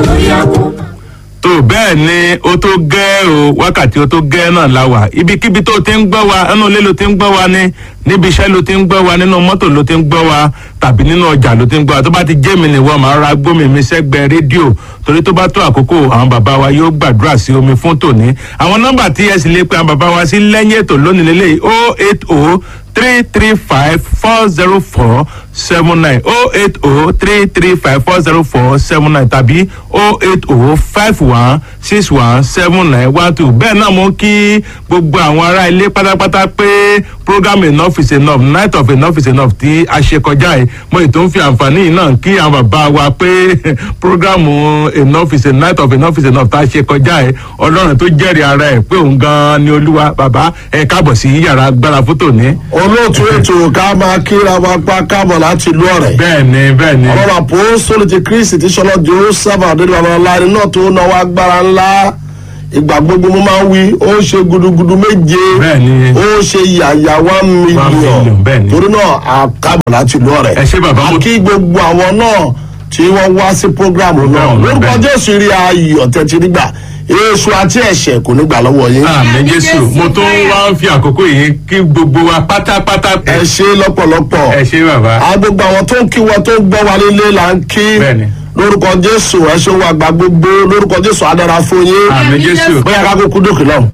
tó bẹ́ẹ̀ ni ó tó gẹ́ o wákàtí ó tó gẹ́ náà la wà ibikíbi tó ti ń gbọ́ wa ẹnu ilé ló ti ń gbọ́ wa ní níbi iṣẹ́ ló ti ń gbọ́ wa nínú mọ́tò ló ti ń gbọ́ wa tàbí nínú ọjà ló ti ń gbọ́ wa tó bá ti jẹ́ mi nìwọ màá ra gbómi mi sẹ́gbẹ́ rédíò torí tó bá tó àkókò àwọn bàbá wa yóò gbàdúrà sí omi fún tòní àwọn nọ́mbà tí ẹ sì lè pe àwọn bàbá wa sí lẹ́yìn ètò lónìí lélẹ́yìí o eight o three three five four zero four seven nine oh eight oh three three five four zero four seven nine tàbí oh eight oh five one six one seven nine one two bẹ́ẹ̀ náà mo kí gbogbo àwọn ará ilé pátápátá pé program enough is enough night of enough is enough tí a ṣe kọjá yìí mo ètò ń fi àǹfààní yìí náà kí àwọn bàbá wa pé program enough is a night of enough is enough tá a ṣe kọjá yìí ọlọ́run tó jẹ́rìí ara ẹ̀ pé òun gan-an ni olúwa bàbá ẹ̀ káàbọ̀ sí yàrá agbára fótó ní. olóòtú ètò ká máa kíra wa pa káàbọ̀ láti ìlú ọ̀rẹ́. bẹ́ẹ̀ni bẹ́ẹ̀ni. ọlọ́run àpòsólì ti kristi tí sọlọ joseph adédọ̀lá ńlá iná tó náwó agbára ńlá ìgbà gbogbo mo máa ń wí ó ń ṣe gudugudu méje Bẹ́ẹ̀ni. ó ń ṣe yàyà one million, million bẹ́ẹ̀ni. torí náà a káàbọ̀ láti ìlú ọ̀rẹ́. Ẹ ṣé bàbá, mo- a kí gbogbo àwọn náà tí wọ́n wá sí programu náà Programu náà, lórúkọ bẹ́ẹ̀ni. jésù rí ayọ̀ tẹ́tí nígbà èso àti ẹ̀ṣẹ̀ kò ní gbà lọ́wọ́ yín. àmì jésù mo tún wá ń fi àkókò yìí kí gbogbo wa pátápátá pé ẹ ṣe lọ́pọ̀lọpọ̀. ẹ ṣe bàbá. a gbogbo àwọn tó ń kí wọn tó ń gbọ́ wa nílé là ń kí Bẹ́ẹ̀ni. lórúkọ jésù ẹṣin wa gba gbogbo lórúkọ jésù adára fún yín àmì jésù. bóyá ká kúkú dókè náà.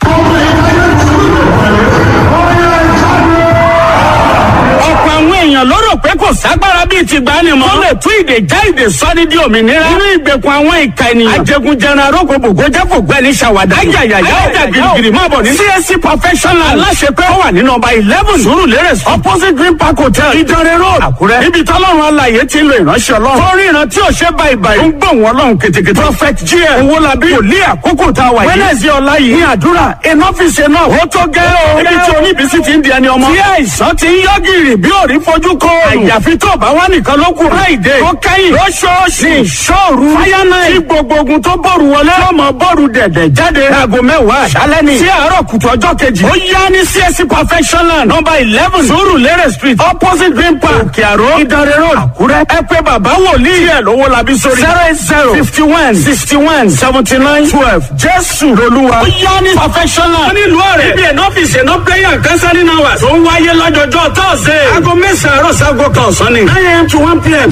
ọ̀pọ̀ àwọn èèyàn ló rò pé kò ságbára bíi ti gbani mọ́. tó lè tún ìdè já ìdè sọ́ni di òmìnira. nínú ìgbèkùn àwọn ìka ènìyàn. ajẹgunjẹran arógo bògó jẹ́ fògbẹ́ni ṣàwádà. ayayaya ọjà girigiri máa bọ̀ ní. csc professional aláṣepẹ́ ó wà ní nọmba eleven sùúrùlérè opposite green park hotel ìdánrẹ́ road àkúrẹ́. níbi tọ́lọ́run alàyè ti ń lo ìránṣẹ́ ọlọ́run. fọ́nrín ìran tí ò ṣe báyìí báyìí. ó ń gbọ̀n wọn lọ́hùn kètèkètè. prophet gm owólabí wòlíì àkókò tá a wà yìí. wednesday ọ̀la yìí ní àdúrà enough is enough. ó tó gẹ́ o. ibi tí oníbísí ti ń di ẹni ọmọ. tí àìsàn ti ń yọ gìrì bí òrí fojú kọ. àyàfi tó bá wà nìkan ló kù. friday tó kẹ́yìn lóṣooṣù ní ìṣòru. fire night tí gbogbo ogun tó bọ̀rù wọlé. tí ọmọ bọ̀rù dẹ̀dẹ̀ jáde. aago mẹ́wàá àṣálẹ́ ni. sí àárọ̀ kùtù ọjọ́ kejì. ó yá ní csc perfectional number eleven surulere street opposite green park òkè àró ìdánrẹ́ road àkúrẹ́. ẹ pé bàbá wòlíì ẹ̀ lówó labí sórí. zero eight zero fifty one sixty one seventy nine twelve jésù lolúwa. ó yá ní perfectional. wọ́n ní ìlú ọ̀rẹ́. ibi ẹ̀nà ọ́fíìsì ẹ̀nà prayer and counseling hours. tó ń wáyé lọ́jọ́jọ́ tọ́sídẹ̀ẹ́. aago mẹ́sàn-án àárọ̀ sago kan ọ̀sán ni. nine am to one pm.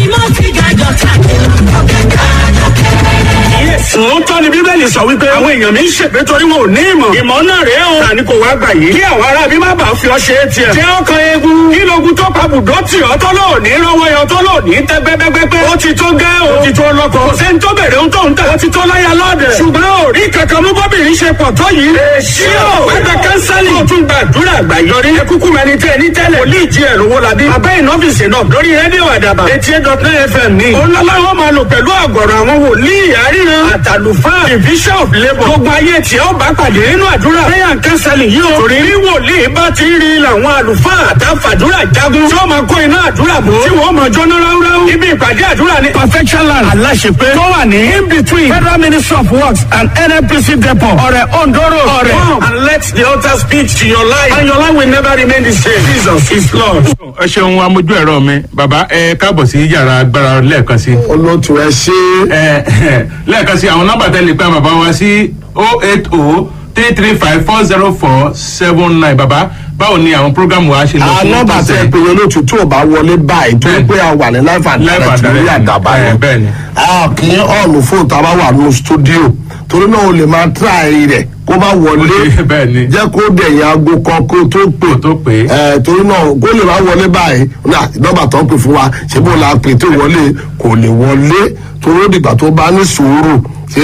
Sòótọ́ ni Bíbélì sọ wípé àwọn èèyàn mi ń ṣègbè torí wọn ò ní ìmọ̀. Ìmọ̀ náà rèé o. Tani kò wá gbà yìí. Kí àwọn ará bí má bàa fi ọ ṣe é tiẹ̀. Jẹ́ ọkàn eegun. Kí logun tó pa bùdó tì ọ́ tó lò ní rọ́wọ́ yọ tó lò ní tẹ́ gbẹ́gbẹ́gbẹ́. Ó ti tó gẹ́ o. Ó ti tó lọ́kọ̀. Kò sẹ́ni tó bèrè ohun tó ń tà. Ó ti tó láyà lọ́dẹ̀. Ṣùgbọ́n ò rí kankan mú bọ́bìnrin ṣe pọ̀ tó yìí. Èsì o. Wẹ́gbẹ́ kánsálì. Ó tún gbàdúrà àgbàyọrí. Ẹ kúkú mẹni tẹ́ ní tẹ́lẹ̀. Wòlíì jí ẹ̀ lówó labí. Abẹ́ ìnọ́fíìsì náà lórí rédíò àdàbà. Etí eight dot nine FM ní. Òun lọ́lọ́wọ́ máa lò pẹ̀lú àgọ̀rọ̀ àwọn wòlíì àríran. Àtàlùfáà division of labour. Gbogbo ayé tí ó bá pàdé nínú àdúrà. Prayer and counseling yìí o. Torí bí wòlíì bá ti rí làwọn àlùfáà àtàfàdúrà jagun. Tí wọ́n máa kó iná àdúrà bò. Tí wọ́n máa jóná ráúráú. Ibi ìpàdé àdúrà ní perfection land. Aláṣepé. Tó wà ní in between Federal Ministry of Works and NNPC depot. Ọ̀rẹ́ Ondoro. Ọ̀rẹ́. Come and let the altar speak to your life. And your life will never remain the same. Jesus is Lord. ẹ ṣeun amójú ẹ̀rọ mi bàbá ẹ káàbọ̀ sí yàrá agbára lẹ́ẹ̀kan sí. olóòtú ẹ ṣe ẹ lẹ́ẹ̀kan sí àwọn nọ́mbà tẹ́lẹ̀ pé bàbá wa sí oh eight oh three three five four zero four seven nine bàbá báwo ni àwọn programu wa ṣe lọ fún nọ́mbà tẹ ọ̀sẹ̀? pé olóòtú tó o bá wọlé báyìí tó Bẹ́ẹ̀ni. pé a wà ní life and Life and direct lórí direct. àdàbà Ẹ, yẹn bẹ́ẹ̀ni. a kì í ọ̀nù fóònù tá a bá wà nínú stúdíò torí náà o lè máa tíráì rẹ̀ kó bá wọlé bẹ́ẹ̀ni. jẹ́ kó dẹ̀yìn aago kan kó tó pè Kó tó pè. ẹ torí náà kó lè máa wọlé báyìí náà nọ́mbà tó ń pè fún wa ṣé bó la pè tó wọlé kò lè wọlé torí ó dìgbà tó bá ní sùúrù ṣé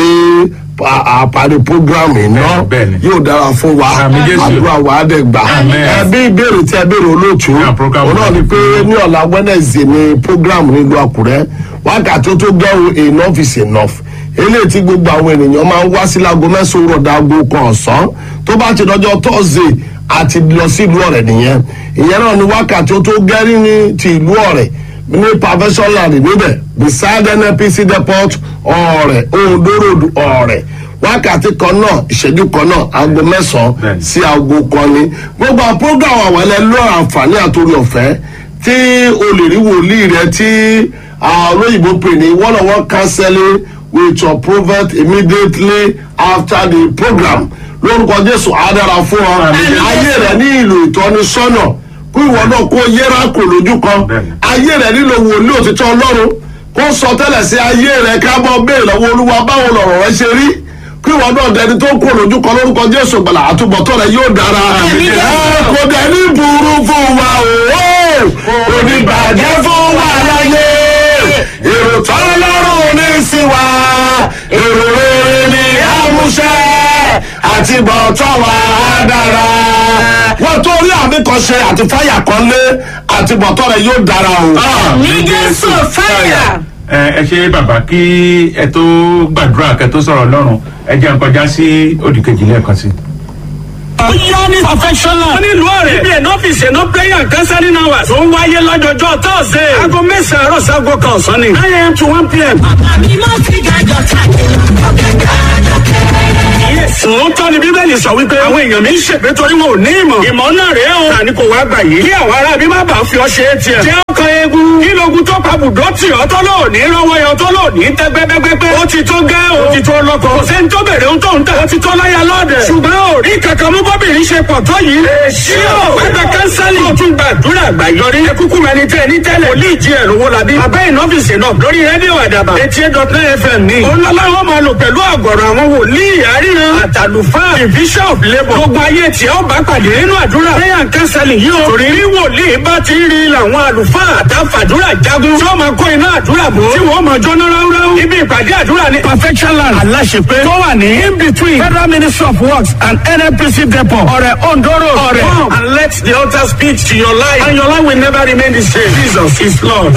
àparí programu iná Bẹ́ẹ̀ni. yóò dára fún wa Àmín Jésù. àdúrà wa á dẹ̀ gbà Àmín. ẹ bí ìbéèrè tí ẹ béèrè olóòtú Yeah, program òun náà ni pé ní ọ̀la wednesday ni program nílùú àkúrẹ́ wákàtí tó gẹ́rù enough is enough eléyìí tí gbogbo àwọn ènìyàn máa ń wá sí láago mẹ́sàn-án rọ̀dà aago kan ọ̀sán tó bá ti dọjọ́ thursday àti lọ sí ìlú ọ̀rẹ́ nìyẹn ìyẹn náà ni wákàtí tó gẹ́rì ní ti ìlú ọ̀rẹ́ ní perfection land níbẹ̀ beside nnpc depot ọ̀rẹ́ ondo road ọ̀rẹ́ wákàtí kan náà ìṣẹ́jú kan náà aago mẹ́sàn-án Bẹ́ẹ̀ni. sí aago kan ni gbogbo àwọn program àwọn ẹlẹ́lọ́ àǹfààní àtòrí ọ̀fẹ́ tí o lè rí wòlíì rẹ tí ah, olóyìnbó pè ní one on one counseling with your prophet immediately after the program lórúkọ jésù àdára fún ọ ayé rẹ ní ìlú ìtọ́nisọ́nà kó ìwọ náà kó yẹra kò lójú kan ayé rẹ nílò wòlíì òtítọ́ ọlọ́run kó sọ tẹ́lẹ̀ sí ayé rẹ kábọ̀ bẹ́ẹ̀ lọ́wọ́ olúwa báwo lọ̀rọ̀ rẹ ṣe rí kí ìwọ náà dẹni tó kó lójú kan lórúkọ jésù gbàlà àtúbọ̀tán rẹ yóò dára ẹ kò dẹni burú fún wa o kò ní bàjẹ́ fún wa láyé èrò tọ́lọ́rùn ní sí wa èrò rere ní àmúṣẹ àti bọ̀tán wa á dára. wọ́n tó rí àmì kan ṣe àti fáyà kan lé àti bọ̀tán rẹ̀ yóò dára o. ní jésù fáyà. ẹ ẹ ṣe bàbá kí ẹ tó gbàdúrà kẹ tó sọ̀rọ̀ lọ́rùn ẹ jẹ́ n kọjá sí òdìkejì lẹ́ẹ̀kan sí. ó yá ní professional. wọ́n ní ìlú ọ̀rẹ́. ibi ẹ̀nà ọ́fíìsì ẹ̀nà prayer and counseling hours. tó ń wáyé lọ́jọ́jọ́ tọ́sídẹ̀ẹ́. aago mẹ́sàn-án àárọ̀ sago kan ọ̀sán ni. nine a.m. to one p.m. Sòótọ́ ni Bíbélì sọ wípé àwọn èèyàn mi ń ṣègbè torí wọn ò ní ìmọ̀. Ìmọ̀ náà rèé o. Tani kò wá gbà yìí. Kí àwọn ará bí má bàa fi ọ ṣe é tiẹ̀. Jẹ́ ọkàn eegun. Kí logun tó pa bùdó tì ọ́ tó lò ní rọwọ́ yọ tó lò ní tẹ́gbẹ́gbẹ́gbẹ́. Ó ti tó gẹ́ o. Ó ti tó lọ́kọ. Kò sẹ́ni tó bèrè ohun tó ń tà. Ó ti tó láyà lọ́dẹ̀. Ṣùgbọ́n ò rí kankan mú bọ́bìnrin ṣe pọ̀ tó yìí. Èsì o. Pẹ́pẹ́ kánsálì. Ó tún gbàdúrà àgbàyọrí. Ẹkúkú mẹni tẹ́ ní tẹ́lẹ̀. Wòlíì jí ẹ̀ lówó labí. Abẹ́ ìnọ́fíìsì náà lórí rédíò àdàbà. Etí eight dot nine FM ní. Olọ́láwọ́ máa lò pẹ̀lú àgọ̀rọ̀ àwọn wòlíì àríran. Àtàlùfáà division of labour. Gbogbo ayé tí ó bá pàdé nínú àdúrà. Prayer and counseling yìí o. Torí rí wòlíì bá ti rí làwọn àlùfáà àtàfàdúrà jagun. Tí wọ́n máa kó iná àdúrà bò. Tí wọ́n máa jóná ráúráú. Ibi ìpàdé àdúrà ní perfection land. Aláṣepé. Tó wà ní in between Federal Ministry of Works and NNPC depot. Ọ̀rẹ́ Ondoro. Ọ̀rẹ́. Come and let the altar speak to your life. And your life will never remain the same. Jesus is Lord.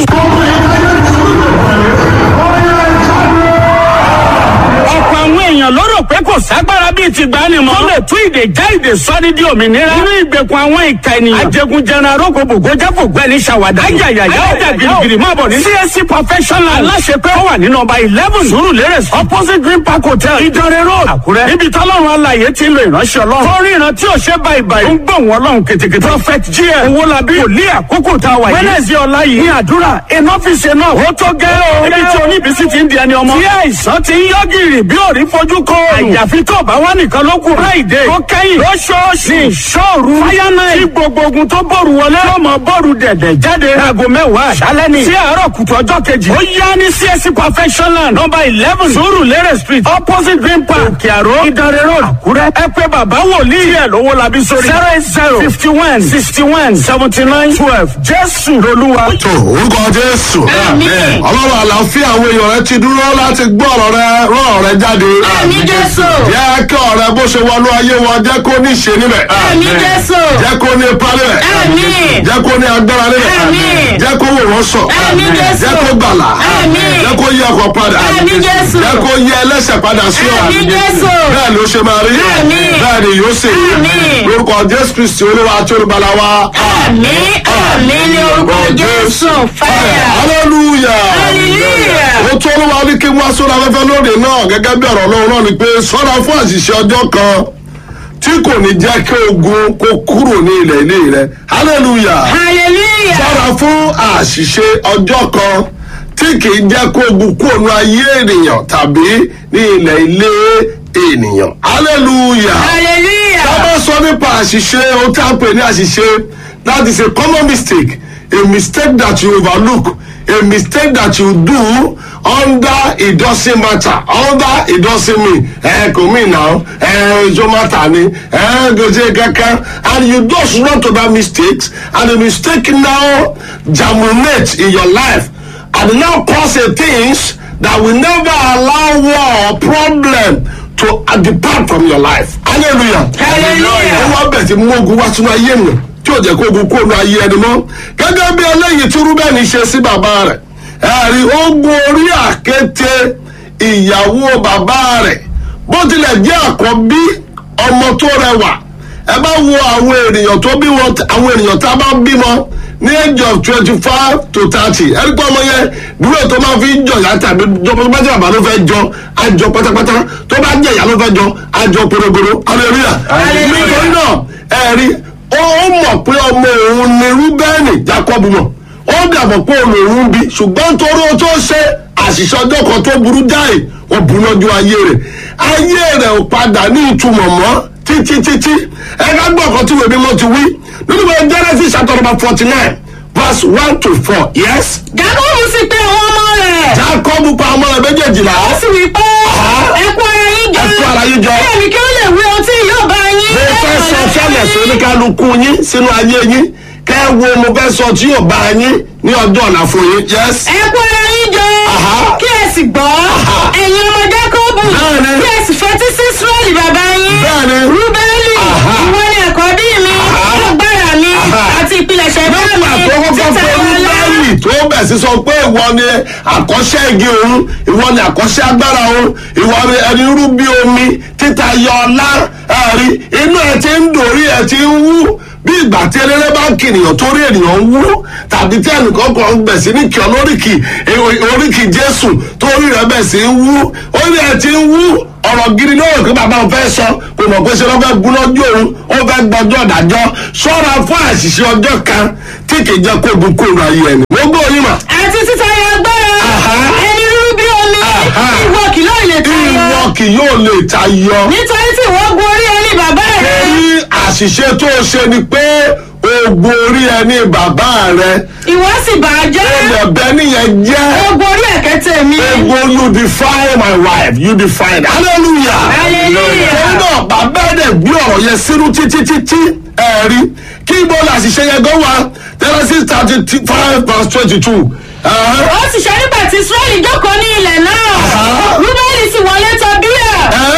ọ̀pọ̀ àwọn èèyàn ló rò pé kò ságbára bíi ti gbani mọ́. tó lè tún ìdè já ìdè sọ́ni di òmìnira. nínú ìgbèkùn àwọn ìka ènìyàn. ajẹgunjẹran arógo bògó jáfò gbẹni ṣàwádà. ayayaya ọjà girigiri máa bọ̀ ní. csc professional aláṣepẹ́ ó wà ní nọmba eleven sùúrù lérè opposite green park hotel ìdánrẹ́ road àkúrẹ́. níbi tọ́lọ́run alàyè ti ń lo ìránṣẹ́ ọlọ́run. fọ́nrín ìran tí ò ṣe báyìí báyìí. ń gbọ̀n wọn lọ́hùn kètèkètè. prophet gm owólabí wòlíì àkókò tá a wà yìí. wẹ́nẹ̀sì ọ̀la yìí ní àdúrà iná fi ṣe náà. ó tó gẹ́ o. ibi tí oníbísí ti ń di ẹni ọmọ. tí àìsàn ti ń yọ gìrì bí òrí fojú kó. àyàfi tó bá wà nìkan ló kù. friday tó kẹ́yìn lóṣooṣù ní ìṣòru. fáyánà tí gbogbo ogun tó bòrù wọlé. tó mọ bòrù dẹ̀dẹ̀ jáde. aago mẹ́wàá àṣálẹ́ ni. sí àárọ̀ kùtù ọjọ́ kejì. ó yá ní csc perfectional number eleven sùúrù lérè street opposite green park òkè àró ìdánrẹ́ road àkúrẹ́. ẹ pé bàbá wòlíì ẹ̀ lówó labí sórí. zero eight zero fifty one sixty one seventy nine twelve jésù lolúwa. tó orúkọ jésù Àmín. ọlọ́run àlàáfíà àwọn èèyàn rẹ ti dúró láti gbọ́ ọ̀rọ̀ rẹ rán ọ̀rẹ́ jáde. Àmín Jésù. jẹ́ kí ọ̀rẹ́ bó ṣe wọnú ayé wọn jẹ́ kó ní ṣe níbẹ̀. Àmín Jésù. jẹ́ kó ní ipa níbẹ̀. Àmín. jẹ́ kó ní agbára níbẹ̀. Àmín. jẹ́ kó wò wọ́n sọ. Àmín Jésù. jẹ́ kó gbàlà. Àmín. jẹ́ kó yẹ ọkọ̀ padà. Àmín Jésù. jẹ́ kó yẹ ẹlẹ́sẹ̀ padà sí ọ. Àmín Jésù. bẹ́ẹ̀ ló ṣe máa rí. Àmín. bẹ́ẹ̀ ni yóò ṣe rí. Àmín. lórúkọ jésù kristi olúwa àti olùbàlà wa. Àmín àmín ní orúkọ Jésù fáyà. hallelujah. Hallelujah. ó tó olúwa ní kí n wá sórí afẹ́fẹ́ lóde náà gẹ́gẹ́ bí ọ̀rọ̀ ọlọ́run náà ni pé sọ́ra fún àṣìṣe ọjọ́ kan tí kò ní jẹ́ kí ogun kó kúrò ní ilẹ̀ ilé rẹ hallelujah. Hallelujah. sọ́ra fún àṣìṣe ọjọ́ kan tí kì í jẹ́ kó ogun kúrò ní ayé ènìyàn tàbí ní ilẹ̀ ilé ènìyàn hallelujah Hallelujah. bá sọ nípa àṣìṣe ohun tí a ń pè ní àṣìṣe that is a common mistake a mistake that you overlook a mistake that you do under it doesn't matter under it doesn't mean ẹ kò mí náà ẹ ìjọ matter ni ẹ gòjè kankan and you just run to that mistake and the mistake now germinate in your life and now cause a things that will never allow war or problem to uh, depart from your life. hallelujah. Hallelujah. ó wá bẹ̀ tí mú ogun wá sínú ayé mi tí ò jẹ́ kó ogun kó nu ayé ẹni mọ́. gẹ́gẹ́ bí eléyìí tí rúbẹ́ni ṣe sí bàbá rẹ̀ ẹ̀rí ogun orí àkété ìyàwó bàbá rẹ̀ bó tilẹ̀ jẹ́ àkọ́bí ọmọ tó rẹwà ẹ bá wo àwọn ènìyàn tó bí wọn àwọn ènìyàn tá a bá bímọ ní age of twenty five to thirty ẹni pé ọmọ yẹn dúró tó máa fi ń jọyà tàbí jọpọ tó bá jẹ bàbá ló fẹ́ jọ àjọ pátápátá tó bá jẹ ìyá ló fẹ́ jọ àjọ porogoro hallelujah Hallelujah. nítorí náà ẹ̀rí ó ó mọ̀ pé ọmọ òun ni rúbẹ́ẹ̀nì jacob mọ̀ ó dàbọ̀ pé olóòrùn bí ṣùgbọ́n torí o tó ṣe àṣìṣe ọjọ́ kan tó burú jáì wọ́n bu lọ́jọ́ ayé rẹ̀ ayé rẹ̀ ò padà ní ìtumọ̀ mọ́ títí títí ẹ̀ka gbọ́ ọ̀kan tí wèmí mọ́ ti wí nínú ìwé genesis chapter number forty nine verse one to four yes. jákòbù sì pé àwọn ọmọ rẹ̀ jacob pa ọmọ rẹ̀ méjèèjìlá ó sì wí pé ẹ kó ara yín jọ Ẹ kó ara yín jọ. kí èmi kí ó lè wí ohun tí yóò bá yín mo fẹ́ lẹ́yìn sọ ọ̀la fẹ́lẹ̀ sí yín. oníkálukú yín sínú ayé yín kẹ́ ẹ wo mo fẹ́ sọ tí yóò bá yín ní ọjọ́ ọ̀la fún yín yes. ẹ kó ara yín jọ Aha. kí ẹ sì gbọ́ ẹ̀yin ọmọ jákòbù Bẹ́ẹ̀ni. kí ẹ sì fetí sí israẹli bàbá yín Bẹ́ẹ̀ni. rúbẹ́lì Aha. ìwọ ni àkọ́bí mi agbára mi Aha. àti ìpilẹ̀ṣẹ̀ bá mi nígbà tó kọ́kọ́ títà pé ọlá rúbẹ́lì tó bẹ̀ sí sọ pé ìwọ ni àkọ́ṣẹ́ igi òun ìwọ ni àkọ́ṣẹ́ agbára òun ìwọ ni ẹni rú bí omi títa yọ ọlá ẹ̀rí inú ẹ ti ń dòrí ẹ ti ń wú bí ìgbà tí eléré bá ń kìnìyàn torí ènìyàn ń wú tàbí tí ẹnìkan kan ń bẹ̀ sí ní kí ọlóríkì oríkì jésù torí rẹ̀ bẹ̀ sí ń wú orí ẹ ti ń wú ọ̀rọ̀ gidi lóòrè pé bàbá òun fẹ́ sọ kò mọ̀ pé ṣe ló fẹ́ gún lọ́jọ́ òun ó fẹ́ gbọ́jọ́ ìdájọ́ ṣọ́ra fún àṣìṣe ọjọ́ kan tí kì í jẹ́ kó gun kóòrò ayé ẹni. mo gbọ́ yín mà. àti títayọ agbára Aha. ẹni rúrú bí omi Aha. ìwọ kì yóò lè tayọ ìwọ kì yóò lè tayọ. nítorí tí ìwọ gun orí ẹni bàbá rẹ torí àṣìṣe tó o ṣe ni pé oògùn orí ẹni bàbá rẹ ìwọ sì bà á jẹ́ ẹlẹ́bẹ̀ nìyẹn jẹ́ ogun orí ẹ̀kẹ́tẹ̀ mi ogun you define my wife you define hallelujah. Hallelujah. torí náà bàbá ẹ̀ gbé ọ̀rọ̀ yẹn sínú títí títí ẹ̀rí kí ibo la àṣìṣe yẹn gan wa Genesis thirty five verse twenty two. ó sì ṣe nígbà tí israẹli jókòó ní ilẹ̀ náà Aha. rúbẹ́lì sì wọlé tọ̀ bíyà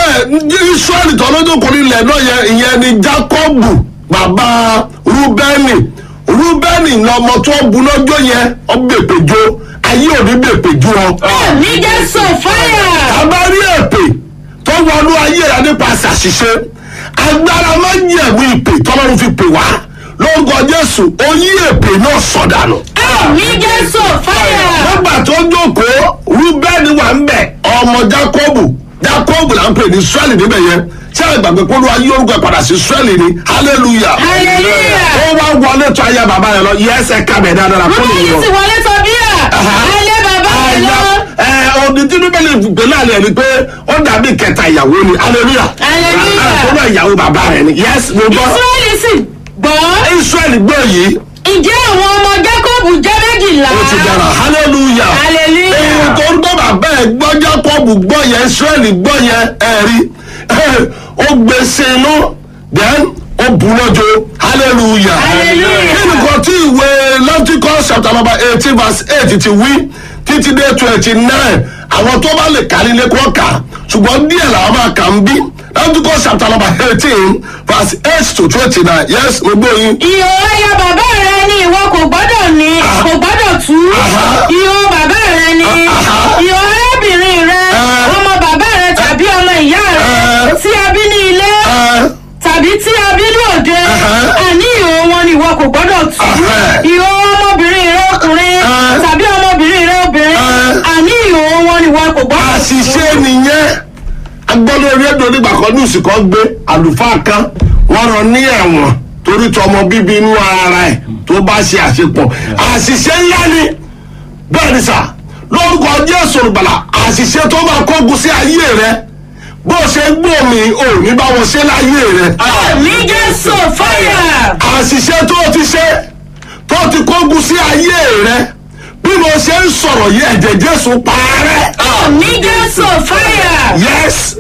israẹli tọ́lọ́dọ́kùnrin ilẹ̀ náà yẹn ìyẹn ni jacobu bàbá rúbẹ́nì rúbẹ́nì lọmọ tó bu lọ́jọ́ yẹn ọ gbèpèjọ ayé òní gbèpèjọ ọ. ní jésù fáyà abárí èpè tó wọnú ayé rẹ nípasẹ̀ àṣìṣe agbára máa ń yẹ̀wò ìpè tọ́lọ́run fi pè wá lórúkọ jésù ó yí èpè náà sọ̀dànù. ní jésù fáyà nígbà tó jókòó rúbẹ́nì wà ń bẹ̀ ọmọ jákọ́bù jákọ́bù là ń pè ní israẹli níbẹ̀ yẹn tí a gbàgbé kó ló ayé orúkọ ẹ̀ padà sí israẹli ni hallelujah. Hallelujah. ó wá wọlé tó ayé bàbá rẹ lọ yẹsẹ̀ kábẹ̀ dáadáa fún rúbẹ́lì ìyọ̀ sì wọlé tọ̀ bíyà ayé bàbá rẹ lọ ẹ ọdún tí bíbélì gbé láàrin ẹni pé ó dàbí kẹta ìyàwó ni hallelujah Hallelujah. tó bá ìyàwó bàbá rẹ ni yes mo gbọ́ israẹli sì gbọ́ israẹli gbọ́ yìí ǹjẹ́ àwọn ọmọ jákòbù jẹ́ méjìlá ó ti dára hallelujah Hallelujah. èyí tó ń gbọ́ bàbá ẹ̀ gbọ́ jákọ́bù gbọ́ yẹn israẹli gbọ́ yẹn ẹ̀rí ó gbé sínú then ó bu lọ́jọ́ hallelujah Hallelujah. kí nìkan tí ìwé Leviticus chapter number eighteen verse eight ti wí títí dé twenty nine àwọn tó bá lè kárí ilé kọ́ kà ṣùgbọ́n díẹ̀ làwọn máa kà ń bí Leviticus chapter number eighteen verse eight to twenty nine yes mo gbọ́ yín. ìhò ẹyọ bàbá rẹ ni ìwọ kò gbọ́dọ̀ ní kò gbọ́dọ̀ tú Aha. ìhò bàbá rẹ ni Aha. ìhò arábìnrin rẹ Eh. ọmọ bàbá rẹ tàbí ọmọ ìyá rẹ Eh. tí a bí ní ilé ẹ tàbí tí a bí ní òde Aha. àní ìhò wọn ni ìwọ kò gbọ́dọ̀ tú Aha. ìhò ọmọbìnrin rẹ ọkùnrin Eh. tàbí ọmọbìnrin rẹ obìnrin Eh. àní ìhò wọn ni ìwọ kò gbọ́dọ̀ tú. àṣìṣe nìyẹn agbọ́dọ̀ rédíò nígbà kan ní ìsìnkọ́ gbé àlùfáà kan wọ́n rán ní ẹ̀wọ̀n torí tọmọ bíbí inú ara ẹ̀ tó bá ṣe àṣepọ̀ àṣìṣe ńlá ni bẹ́ẹ̀ ni sà lórúkọ jésù olùgbàlà àṣìṣe tó máa kógun sí ayé rẹ bó ṣe gbòmí ò ní bá wọn ṣe láyé rẹ ní jésù fáyà. àṣìṣe tó ti ṣe tó ti kógun sí ayé rẹ bí mo ṣe ń sọ̀rọ̀ yìí ẹ̀jẹ̀ jésù parẹ́ ní jésù fáyà. yes.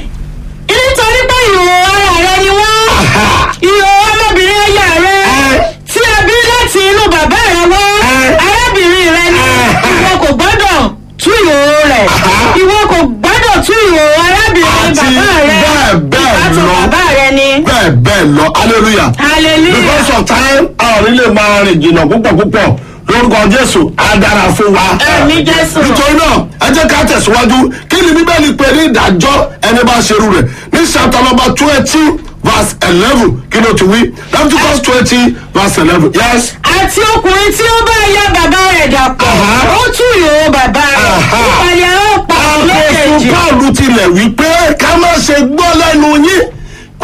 nítorí pé ìhò ara rẹ ni wọ́n ìhò ọmọbìnrin ẹ̀yà rẹ tí a bí láti inú bàbá rẹ wá arábìnrin rẹ ni ìwọ kò gbọ́dọ̀ tú ìhò rẹ̀ ìwọ kò gbọ́dọ̀ tú ìhò arábìnrin Àti bàbá rẹ bẹ́ẹ̀ bẹ́ẹ̀ ìbátan lọ. bàbá rẹ ni bẹ́ẹ̀ bẹ́ẹ̀ lọ hallelujah. hallelujah because of time a ò ní lè máa rìn jìnnà púpọ̀ púpọ̀ lórúkọ jésù á dára fún wa. Àmín Jésù. nítorí náà ẹ jẹ́ ká tẹ̀síwájú kí ni bíbélì pè ní ìdájọ́ ẹni bá ṣerú rẹ̀ ní chapter number twenty verse eleven kí ló ti wí leviticus twenty verse eleven yes. àti ọkùnrin tí ó bá ya bàbá rẹ̀ dàpọ̀ Aha. ó tú ìhò bàbá rẹ̀ Aha. ìpàdé àwọn pa àpòsù méjèèjì paulu tilẹ̀ wí pé ká má ṣe gbọ́ lẹ́nu yín pé irú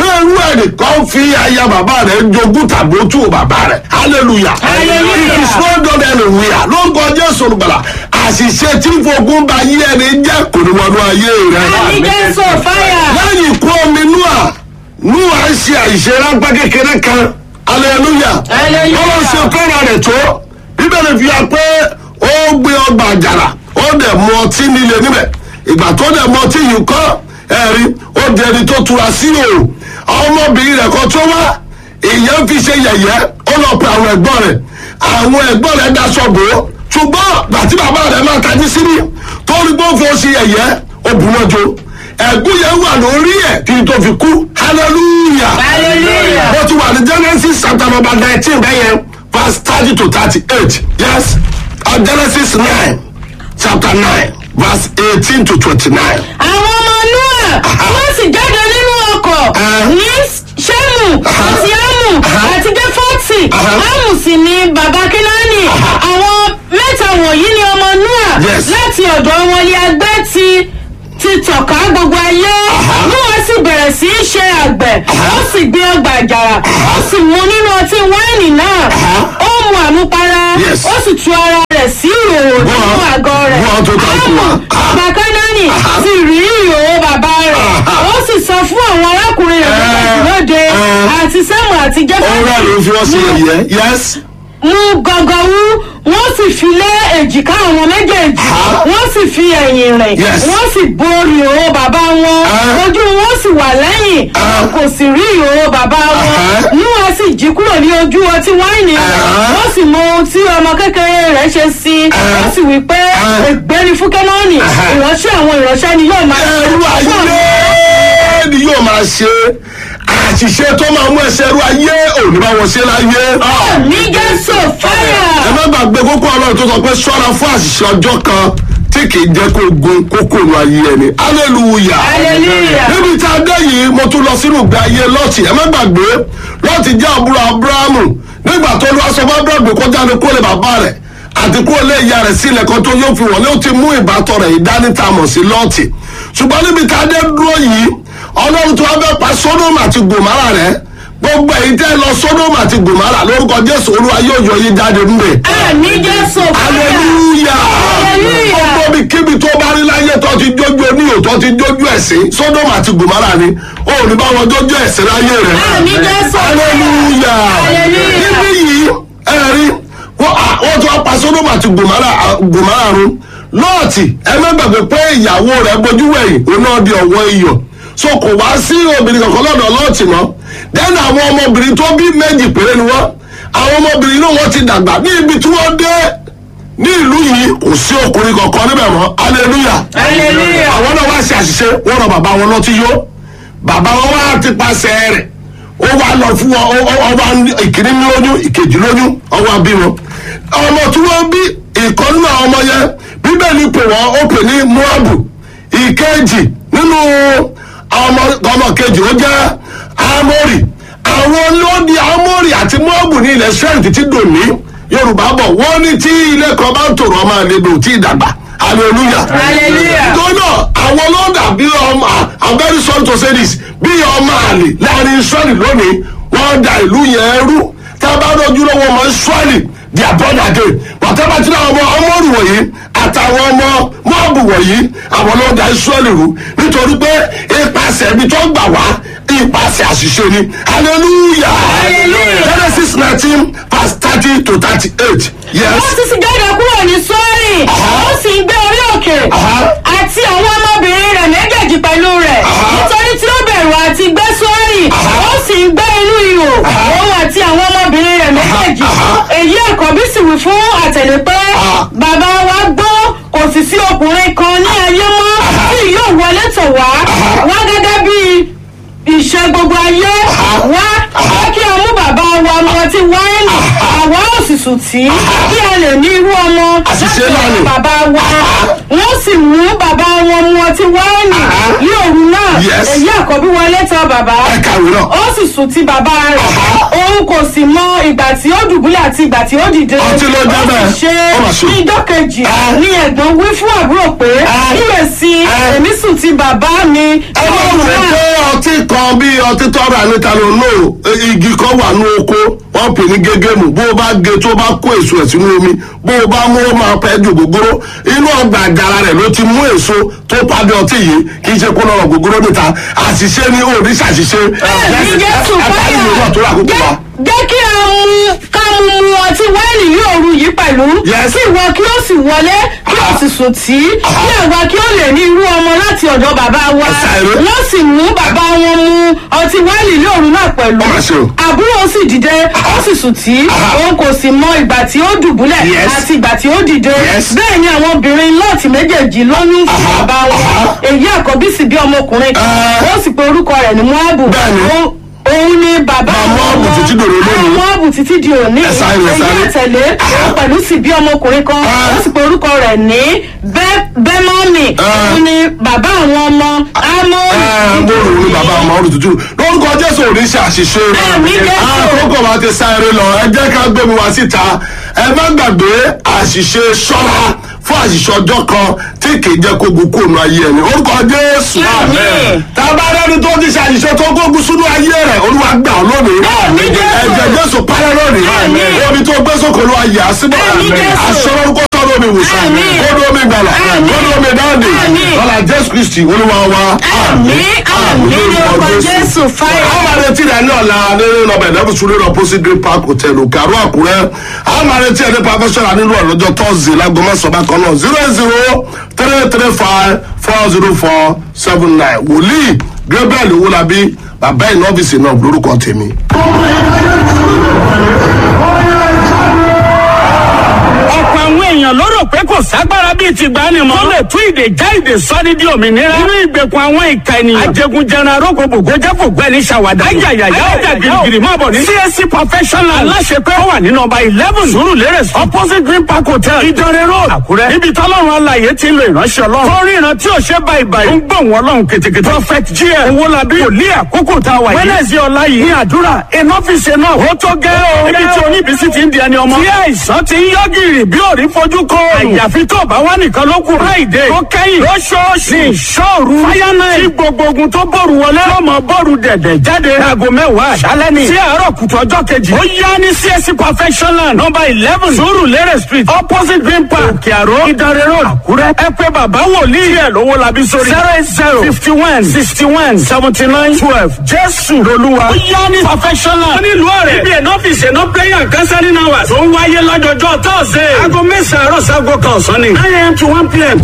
ẹnìkan fi aya bàbá rẹ̀ jogún tàbí ó tú bàbá rẹ̀ hallelujah Hallelujah. it is not done anywhere ló ń kọ jésù olùgbàlà àṣìṣe tí fogun bá yí ẹni jẹ́ kò ní wọnú ayé rẹ̀ àmì jésù fáyà. lẹ́yìn ikú omi núà núà ń ṣe àìṣe ráńpẹ́ kékeré kan hallelujah Hallelujah. wọ́n ṣe fẹ́ràn rẹ̀ tó bíbélì fi hàn pé ó gbé ọgbà àjàrà ó dẹ̀ mu ọtí nílé níbẹ̀ ìgbà tó dẹ̀ mu ọtí yìí kọ́ ẹ̀rí ó di ẹni tó tura sí o ọmọbìnrin rẹ̀ kan tó wá ìyẹn fi ṣe yẹ̀yẹ́ ó lọ pe àwọn ẹ̀gbọ́n rẹ̀ àwọn ẹ̀gbọ́n rẹ̀ daṣọ bò ó ṣùgbọ́n gbàtí bàbá rẹ̀ máa tají sí ní tó rí gbófo ṣe yẹ̀yẹ́ ó bù wọ́n jo ẹ̀gún yẹn wà lórí ẹ̀ kí n tó fi kú hallelujah Hallelujah. bó ti wà ní genesis chapter number nineteen bẹ́yẹn verse thirty to thirty-eight yes uh, genesis nine chapter nine verse eighteen to twenty-nine. àwọn ọmọ noa wọ́n sì jáde nínú ọkọ̀ Ah. ní sẹ́mù àti ámù àti gẹ́fọ́tì ámù sì ni bàbá kínáàní àwọn mẹ́ta wọ̀nyí ni ọmọ noa Yes. láti ọ̀dọ̀ wọn ni agbẹ́ ti ti tọ̀ka gbogbo ayé noa sì bẹ̀rẹ̀ sí í ṣe àgbẹ̀ ó sì gbé ọgbà àjàrà ó sì mu nínú ọtí wáìnì náà ó mu àmupara Yes. ó sì tu ara rẹ̀ sí ìhòòhò nínú Go on. àgọ́ rẹ̀ Go on to talk to her. bàbá kánánì ti rí ìhòòhò bàbá rẹ̀ ó sì sọ fún àwọn arákùnrin rẹ̀ méjèèjì lóde àti sẹ́mu àti ó rẹ̀ ló fi wọ́n sí jẹ́fẹ́ ẹ̀yẹ́ yes. mú gọgọwú wọ́n sì fi lé èjìká àwọn méjèèjì wọ́n sì fi ẹ̀yìn rìn Yes. wọ́n sì borí ìhòòhò bàbá wọn Ah. ojú wọn sì wà lẹ́yìn Ah. kò sì rí ìhòòhò bàbá wọn Ah. níwọ̀n sì jí kúrò ní ojú ọtí wáìnì rẹ̀ Ah. wọ́n sì mọ ohun tí ọmọ kékeré rẹ̀ ṣe sí i Ah. wọ́n sì wí pé Ah. ègbéni fún kẹ́nọ́ọ̀nì Ah. ìránṣẹ́ àwọn ìránṣẹ́ ni yóò máa ẹrú ayé ni yóò máa ṣe àṣìṣe tó máa mú ẹsẹ̀ ẹrú ayé òní bá wọn ṣe láyé. ní jésù fáyà. ẹ má gbàgbé kókó ọlọ́run tó sọ pé ṣọ́ra fún àṣìṣe ọjọ́ kan tí kì í jẹ́ kó gun kókó nu ayé ẹni hallelujah. Hallelujah. níbi tá a dé yìí mo tún lọ sínú ìgbé ayé lọ́ọ̀tì ẹ má gbàgbé lọ́ọ̀tì jẹ́ àbúrò abrahamu nígbà tó lọ́ọ́ sọ fún abrahamu kó jáde kó lè bàbá rẹ̀ àti kó lè ya rẹ̀ sílẹ̀ kan tó yóò fi wọlé ó ti mú ìbátan rẹ̀ ìdánítàmọ̀ sí lọ́ọ̀tì ṣùgbọ́n níbi tá a dé dúró yìí ọlọ́run tó wá fẹ́ pa sódòmù àti gòmárà rẹ̀ gbogbo èyí tẹ́ lọ sódòmù àti gòmárà lórúkọ jésù olúwa yóò yọ yín jáde ńbẹ̀ ní jésù fáyà. hallelujah Hallelujah. gbogbo bí kíbi tó bá rí láyé tó ti jójú oníyò tó ti jójú ẹ̀sìn sódòmù àti gòmárà ni ó ní bá wọn jójú ẹ̀sìn láyé rẹ̀ ní jésù hallelujah Hallelujah. níbí yìí ẹ̀rí wọ́n à- wọ́n tún wá pa sódòmù àti gòmárà gòmárà run lọ́ọ̀tì ẹ má gbàgbé pé ìyàwó rẹ̀ bójú wẹ̀yìn òun náà di ọ̀wọ́ iyọ̀ so kò wá sí obìnrin kankan lọ́dọ̀ lọ́ọ̀tì mọ́ dẹ́nu àwọn ọmọbìnrin tó bí méjì péré ni wọ́n àwọn ọmọbìnrin náà wọ́n ti dàgbà ní ibi tí wọ́n dé ní ìlú yìí kò sí ọkùnrin kankan níbẹ̀ mọ́ hallelujah Hallelujah. àwọn náà wá ṣe àṣìṣe wọ́n rọ bàbá wọn lọ́tí yó bàbá wọn wá ti pàṣẹ rẹ̀ ó wá lọ fún wọn ó- ó- ọba ìkíní ní lóyún ìkejì lóyún ọwọ́ bí wọn ọmọ tí wọ́n bí ìkan nínú àwọn ọmọ yẹn bíbélì pè wọ́n ó pè ní moabu ìkejì nínú ọmọ ọmọ kejì ó jẹ́ amórì àwọn lóde amórì àti moabu ní ilẹ̀ sẹ́yìn títí dòní yorùbá bọ̀ wọ́n ní tí ilé kan bá ń tòrò ọmọ àlejò tí ì dàgbà hallelujah Hallelujah. gbọ́dọ̀ àwọn lọ́dà bí ọmọ i'm very sorry to say this bí ọmọ àlè láàrin israẹli lónìí wọ́n da ìlú yẹn rú tá a bá dọ́jú lọ́wọ́ ọmọ israẹli di abọ́dà dé pàtàkì àti àwọn ọmọ ọmọrù wọ̀nyí àtàwọn ọmọ mọ́ọ̀bù wọ̀nyí àwọn lọ́dà israẹli rú nítorí pé ipasẹ̀ ibi tó gbà wá ipasẹ̀ àṣìṣe ni hallelujah Hallelujah. genesis nineteen verse thirty to thirty-eight yes. wọ́n ti sì jáde kúrò ní sọ́ọ̀rì ó sì ń gbé orí òkè Aha. àti àwọn ọmọbìnrin rẹ̀ méjèèjì pẹ̀lú rẹ̀ Aha. nítorí tí ó bẹ̀rù àti gbé sọ́ọ̀rì Aha. ó sì ń gbé inú ihò òun àti àwọn ọmọbìnrin rẹ̀ méjèèjì Aha. èyí àkọ́bí sì wí fún àtẹ̀lé pé Aha. bàbá wa gbọ́ kò sì sí ọkùnrin kan ní ayé mọ́ tí yóò wọlé tọ̀ wá wá gẹ́gẹ́ bí ìṣe gbogbo ayé wá wá kí a mú bàbá wa mu ọtí wáìnì àwa ò sì sùn tí kí a lè ní irú ọmọ Àṣìṣe láti náà ni. ọ̀dọ̀ bàbá wa wọ́n sì mú bàbá wọn mu ọtí wáìnì ní òru náà Yes. èyí àkọ́bí wọlé tọ̀ bàbá ẹ kàwé náà. ó sì sùn ti bàbá rẹ̀ òun kò sì mọ ìgbà tí ó dùbúlẹ̀ àti ìgbà tí ó dìde Ọtí ló jẹ́ bẹ́ẹ̀. ó sì Ó mà ṣe ṣe. ní ijọ́ kejì Ah. ní ẹ̀gbọ́n wí fún àbúrò pé Ah. kíyèsí Ah. èmi sùn ti bàbá mi ẹ má wù mí pé ọtí kan bí ọtí tọ́ra níta ló lò igi kan wà ní oko wọ́n pè ní gégémù bó o bá ge tó bá kó èso ẹ̀ sínú omi bó o bá mú ó máa pẹ́ ju gbogbooro inú ọgbà àjàrà rẹ̀ ló ti mú èso tó pàdé ọtí yìí kì í ṣe kó lọ́rọ̀ gbogbooro níta àṣìṣe ni ó ní ṣàṣìṣe. ní jésù àtàlù ìlú àtúrà àkókò wa. jẹ́ jẹ́ kí a mú ká mú mu ọtí wáìnì ní òru yìí pẹ̀lú Yes. kí ìwọ kí ó sì wọlé kí ó sì sùn tí kí àwa kí ó lè ní irú ọmọ láti ọ̀dọ̀ bàbá wa Ẹ̀sà ìró. wọ́n sì mú bàbá wọn mu ọtí wáìnì ní òru náà pẹ̀lú Ọmọ ṣe o. àbúrò sì dìde ó sì sùn tí òun kò sì mọ ìgbà tí ó dùbúlẹ̀ Yes. àti ìgbà tí ó dìde Yes. bẹ́ẹ̀ ni àwọn obìnrin lọ́ọ̀tì méjèèjì lóyún fún Aha. bàbá wọn Aha. èyí àkọ́bí sì bí ọmọkùnrin kan Ah. ó sì pe orúkọ rẹ̀ ní moabu Bẹ́ẹ̀ni. Ó- òun ni bàbá Bàbá Móábù wọn. títí dòní lónìí. Àwọn Móábù títí di òní Ẹ sáré, ẹ èyí sáré. àtẹ̀lé òun pẹ̀lú sì bí ọmọkùnrin kan Ah. ó sì pe orúkọ rẹ̀ ní Bẹ́- bẹ́mọ́mì Ah. òun ni bàbá àwọn ọmọ amóhùn gbóòrò ní bàbá ọmọ ọrùn tútù lórúkọ jésù ò ní ṣe àṣìṣe Àmín Jésù. àkókò wa ti sáré lọ ẹ jẹ́ ká gbé mi wá síta ẹ má gbàgbé àṣìṣe ṣọ́ra fún àṣìṣe ọjọ́ kan tí kì í jẹ́ kó gun kóònù ayé ẹni orúkọ jésù Àmín. tábà rẹni tó ti ṣe àṣìṣe tó gbógun sínú ayé rẹ olúwa gbà ọ lónìí Àmín Jésù. ẹ̀jẹ̀ jésù parẹ́ lónìí Àmín. omi tó gbé sókè olúwa yà á síbẹ̀ Àmín Jésù. aṣọ lórúkọ sọ́dọ̀ omi ìwòsàn Àmín. kódó omi gbàlà Àmín. kódó omi dáàdì Àmín. lọ́la jésù kristi olúwa wa àmì àmì lórúkọ jésù fáyà. àwọn máa retí rẹ ní ọ̀la nínú nọmba ìdáàbò sùúrù rẹ opposite green park hotel òkàrú àkúrẹ́ àwọn máa retí ẹ ní professional nínú ọ̀lọ́jọ́ tọ́sí lágbo mẹ́sàn-án bákan náà zero zero three three five four zero four seven nine wòlíì gabriel owolabi bàbá ìnọ́fíìsì náà lórúkọ tèmi. ọ̀pọ̀ àwọn èèyàn ló rò pé kò ságbára bíi ti gbani mọ́. tó lè tún ìdè já ìdè sọ́ni di òmìnira. nínú ìgbèkùn àwọn ìka ènìyàn. ajẹgunjẹran arógbòbò gojẹ́ kò gbẹ́ni ṣàwádà. ayayaya ọjà girigiri máa bọ̀ ní. csc professional aláṣepẹ́ ó wà ní nọmba eleven surulere opposite green park hotel ìdánrẹ́ road àkúrẹ́. níbi tọ́lọ́run alàyè ti ń lo ìránṣẹ́ ọlọ́run. tó ríran tí ò ṣe báyìí báyìí. ó ń gbọ̀n wọn lọ́hùn kètèkètè. prophet gm owólabí wòlíì àkókò tá a wà yìí. wẹ́nẹ̀sì ọ̀la yìí ní àdúrà enough náà ó tó gẹ́ o. níbi tí oníbísí ti ń di ẹni ọmọ. tí àìsàn ti ń yọ gìrì bí òrí fojú kọ. àyàfi tó bá wà nìkan ló kù. friday tó kẹ́yìn lóṣooṣù ní ìṣòru. fáyánà tí gbogbo ogun tó bòrù wọlé. yóò mọ bòrù dẹ̀dẹ̀ jáde. aago mẹ́wàá àṣálẹ́ ni. sí àárọ̀ kùtù ọjọ́ kejì. ó yá ní csc perfectional number eleven sùúrù lérè street opposite green park òkè àró ìdánrẹ́ road àkúrẹ́. ẹ pé bàbá wòlíì ẹ̀ lówó labí sórí. zero eight zero fifty one sixty one seventy nine twelve jésù lolúwa. ó yá ní perfectional. wọ́n nílùú ọ̀rẹ́. ibi ẹ̀nà ọ́fíìsì ẹ̀nà prayer and counseling hours. tó ń wáyé lọ́jọ́jọ́ tọ́sídẹ̀ẹ́. aago mẹ́sàn-án àárọ̀ sago kan ọ̀sán ni. nine am to one pm.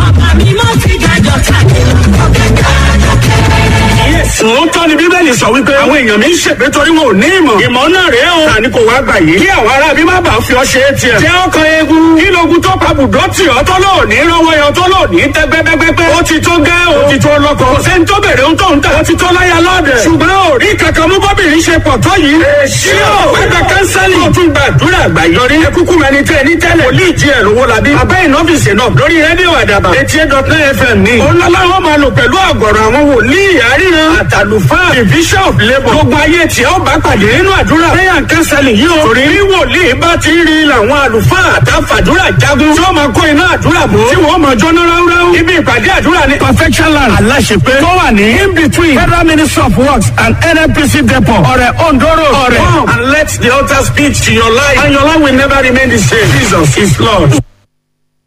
Sòótọ́ ni Bíbélì sọ wípé àwọn èèyàn mi ń ṣègbè torí wọn ò ní ìmọ̀. Ìmọ̀ náà rèé o. Tani kò wá gbà yìí. Kí àwọn ará bí má bàa fi ọ ṣe é tiẹ̀. Jẹ́ ọkàn eegun. Kí logun tó pa bùdó tì ọ́ tó lò ní rọ́wọ́ yọ tó lò ní tẹ́ gbẹ́gbẹ́gbẹ́. Ó ti tó gẹ́ o. Ó ti tó lọ́kọ̀. Kò sẹ́ni tó bèrè ohun tó ń tà. Ó ti tó láyà lọ́dẹ̀. Ṣùgbọ́n ò rí kankan mú bọ́bìnrin ṣe pọ̀ tó yìí. Èsì o. Wẹ́gbẹ́ kánsẹ́lì. Ó tún gbàdúrà àgbàyọrí. Ẹ kúkú mẹni tẹ́ ní tẹ́lẹ̀. Wòlíì jí ẹ̀ lówó labí. Abẹ́ ìnọ́fíìsì náà lórí rédíò àdàbà. Etí ẹ̀ dọ̀tún FM ní. Ó lọ́lá wọn máa lò pẹ̀lú àgọ̀rọ̀ àwọn wòlíì àríran. Àtàlùfáà division of labour. Gbogbo ayé tí ó bá pàdé nínú àdúrà. Prayer and counseling yìí o. Torí rí wòlíì bá ti rí làwọn àlùfáà àtàfàdúrà jagun. Tí wọ́n máa kó iná àdúrà bò. Tí wọ́n máa jóná ráúráú. Ibi ìpàdé àdúrà ní perfection land. Aláṣepé. Tó wà ní in between Federal Ministry of Works and NNPC depot. Ọ̀rẹ́ Ondoro. Ọ̀rẹ́. Come and let the altar speak to your life. And your life will never remain the same. Jesus is Lord.